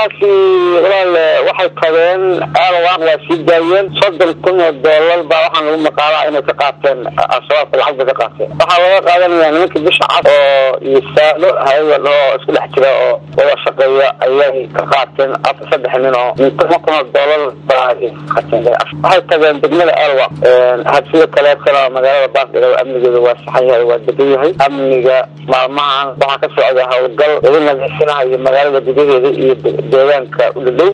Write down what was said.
nimankaasi walaal waxay tageen alwaq waa sii daayeen soddon kun oo doolar baa waxaan lagu maqaalaa inay ka qaateen al-shabaabka lacag bay ka qaateen waxaa laga qaadanaya nimanka bisha cad oo iyo saalo hay-ada oo isku dhex jira oo wada shaqeeya ayay ka qaateen afar saddex nin oo toban kun oo doolar baa qaateen waxay tageen degmada alwaq habsida kaleetana magaalada baasdhiga amnigeeda waa saxan yahay waa degan yahay amniga maalmahan waxaa ka socda howlgal lagu nadiifinahayo magaalada gudaheeda iyo deegaanka udhadhow